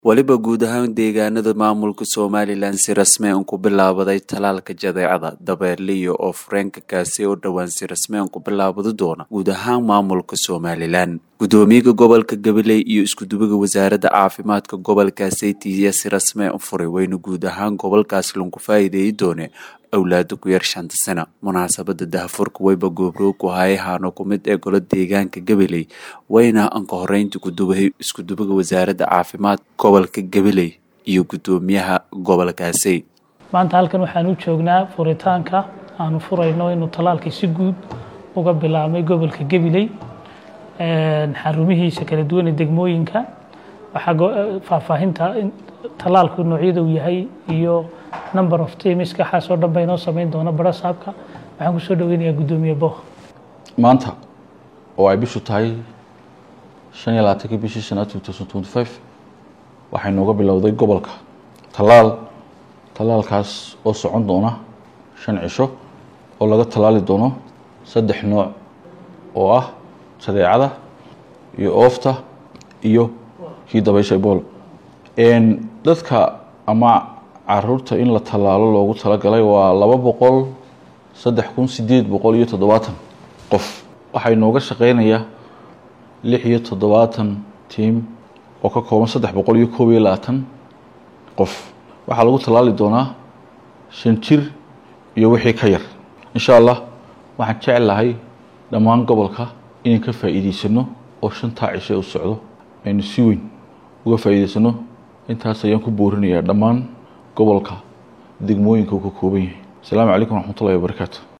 weliba guud ahaan deegaanada maamulka somalilan si rasmeen ku bilaabaday talaalka jadeecada dabeerliyo oo fureenka kaasi oo dhowaan si rasmeen ku bilaabadi doona guud ahaan maamulka somalilan gudoomiyaha gobolka gabiley iyo iskudubaga wasaaradda caafimaadka gobolkaasi tiiya si rasmeen u furay wayna guud ahaan gobolkaasi lagu faa'iideeyi doone awlaada ku yar shanta sana munaasabada dahafurka weyba goobroog ku hayahaano ku mid ee golo deegaanka gabiley wayna anka horeynta gudubahay iskudubaga wasaaradda caafimaad gobolka gabiley iyo gudoomiyaha gobolkaasi maanta halkan waxaan u joognaa furitaanka aanu furayno inuu talaalkii si guud uga bilaabmay gobolka gabiley xarumihiisa kala duwan ee degmooyinka waxaa faahfaahinta talaalku noocyada uu yahay iyo number of teams waxaasoo dhan ba inoo samayn doona barasaabka waxaan kusoo dhaweynayaa guddoomiye boh maanta oo ay bishu tahay shan iyo labaatankii bishii shanaad two thousand twenty five waxay nooga bilowday gobolka tallaal tallaalkaas oo socon doona shan cisho oo laga tallaali doono saddex nooc oo ah jadeecada iyo oofta iyo kii dabaysha ebola dadka ama caruurta in la tallaalo loogu talagalay waa laba boqol saddex kun sideed boqol iyo toddobaatan qof waxaa inooga shaqeynaya lix iyo toddobaatan tiam oo ka kooban saddex boqol iyo koob iyo labaatan qof waxaa lagu tallaali doonaa shan jir iyo wixii ka yar insha allah waxaan jecel lahay dhammaan gobolka inaan ka faa'iideysano oo shantaa cishe u socdo aynu si weyn uga faa'iideysano intaas ayaan ku boorinayaa dhammaan gobolka degmooyinka uu ka kooban yahay asalaamu calaykum waraxmatullahi wabarakaatu